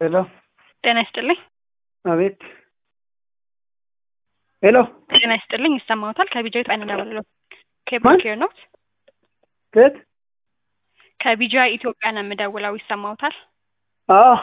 ሄሎ ጤና ይስጥልኝ። አቤት። ሄሎ ጤና ይስጥልኝ። ይሰማዎታል? ከቢጃ ኢትዮጵያ ነው ኬብል ማን? ኬር ነው። ከየት? ከቢጃ ኢትዮጵያ ነው የምደውለው። ይሰማዎታል? አዎ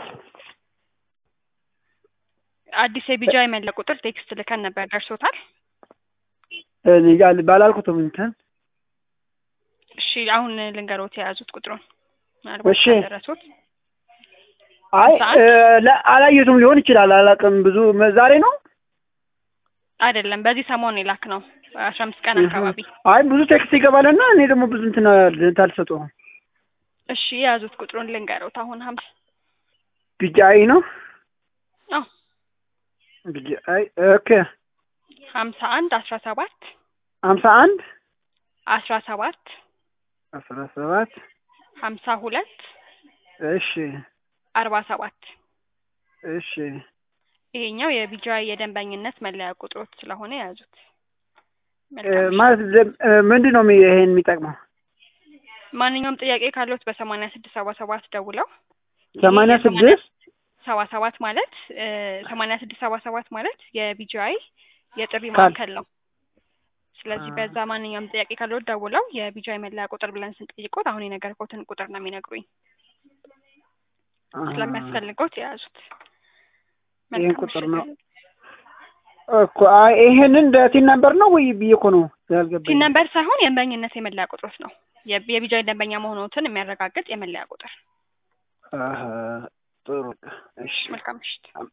አዲስ የቢጃ የመለያ ቁጥር ቴክስት ልከን ነበር። ደርሶታል? እኔ ጋር ባላልኩትም እንትን እሺ፣ አሁን ልንገሮት የያዙት ቁጥሩን ምናልባት እሺ። ደረሱት። አይ ሰዓት? እ፣ ለ- አላየሁትም ሊሆን ይችላል። አላውቅም። ብዙ መ- ዛሬ ነው። አይደለም በዚህ ሰሞን የላክ ነው። አስራ አምስት ቀን አካባቢ። አይ ብዙ ቴክስት ይገባልና እኔ ደግሞ ብዙ እንትን እንትን አልሰጠሁም። እሺ፣ የያዙት ቁጥሩን ልንገሮት አሁን ሀምሳ ቢጃይ ነው አዎ ቢጃይ ኦኬ። ሀምሳ አንድ አስራ ሰባት ሀምሳ አንድ አስራ ሰባት አስራ ሰባት ሀምሳ ሁለት እሺ አርባ ሰባት እሺ ይሄኛው የቢጃ የደንበኝነት መለያ ቁጥሮት ስለሆነ የያዙት። እ፣ መልካም እሺ። ማለት ደ- እ፣ ምንድን ነው የሚ- ይሄን የሚጠቅመው? ማንኛውም ጥያቄ ካለዎት በሰማንያ ስድስት ሰባ ሰባት ደውለው ሰማንያ ይሄ የሰማንያ ስድስት ሰባ ሰባት ማለት ሰማንያ ስድስት ሰባ ሰባት ማለት የቢጂአይ የጥሪ ካል- ማዕከል ነው። ስለዚህ አ- በዛ ማንኛውም ጥያቄ ካለዎት ደውለው የቢጂአይ መለያ ቁጥር ብለን ስንጠይቆት አሁን የነገርኩትን ቁጥር ነው የሚነግሩኝ። አ፣ ስለሚያስፈልገውት የያዙት ይሄን መልካም ቁጥር ምሽት። ነው እኮ። አይ ይሄንን እንደ ቲን ነበር ነው ወይ ብዬ እኮ ነው ያልገባኝ። ሲን ነምበር ሳይሆን የደንበኝነት የመለያ ቁጥሮት ነው። የ- የቢጂአይ ደንበኛ መሆኑትን የሚያረጋግጥ የመለያ ቁጥር። አሀ፣ ጥሩ እሺ። መልካም ምሽት።